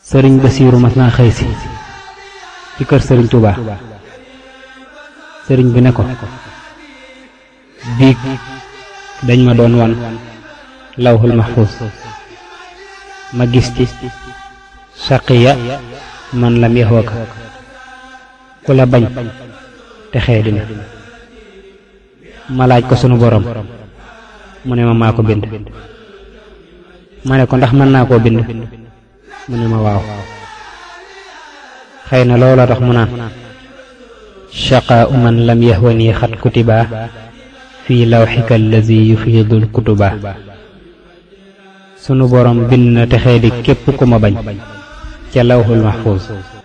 sëriñ Basiiru mas naa xëy si ci kër sëriñ Touba sëriñ bi ne ko biig dañ ma doon wan lawhul mahfuz ma gis ci saqiya man lam yaxwaka ku la bañ te xee dina ma laaj ko sunu borom mu ne ma maa ko bind ma ne ko ndax mën naa koo bind mu ne ma waaw xëy na loola tax mu naan shaqaa man lam yahwani xat kutiba fi lawxika allazi yufiidul kutuba sunu borom bind na texee di képp ku ma bañ ca lawxul mahfuus